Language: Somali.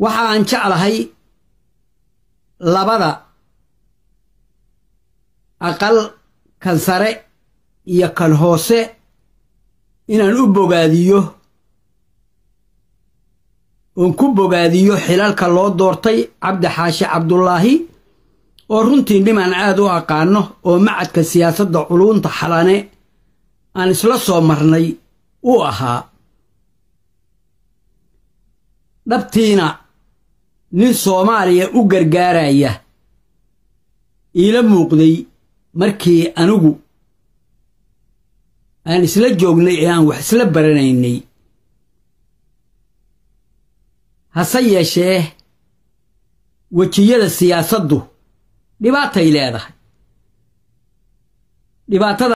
waxa aan jeclahay labada aqal kan sare iyo kan hoose inaan u bogaadiyo oon ku bogaadiyo xilalka loo doortay cabdi xaashi cabdulaahi oo runtii nimaan aad u aqaano oo macadka siyaasadda culuunta xalane aan isla soo marnay uu ahaa dhabtiina nin soomaaliya u gargaaraya iila muuqday markii anigu aan isla joognay ee aan wax isla baranaynay hase yeeshee wejiyada siyaasaddu dhibaatay leedahay dhibaatada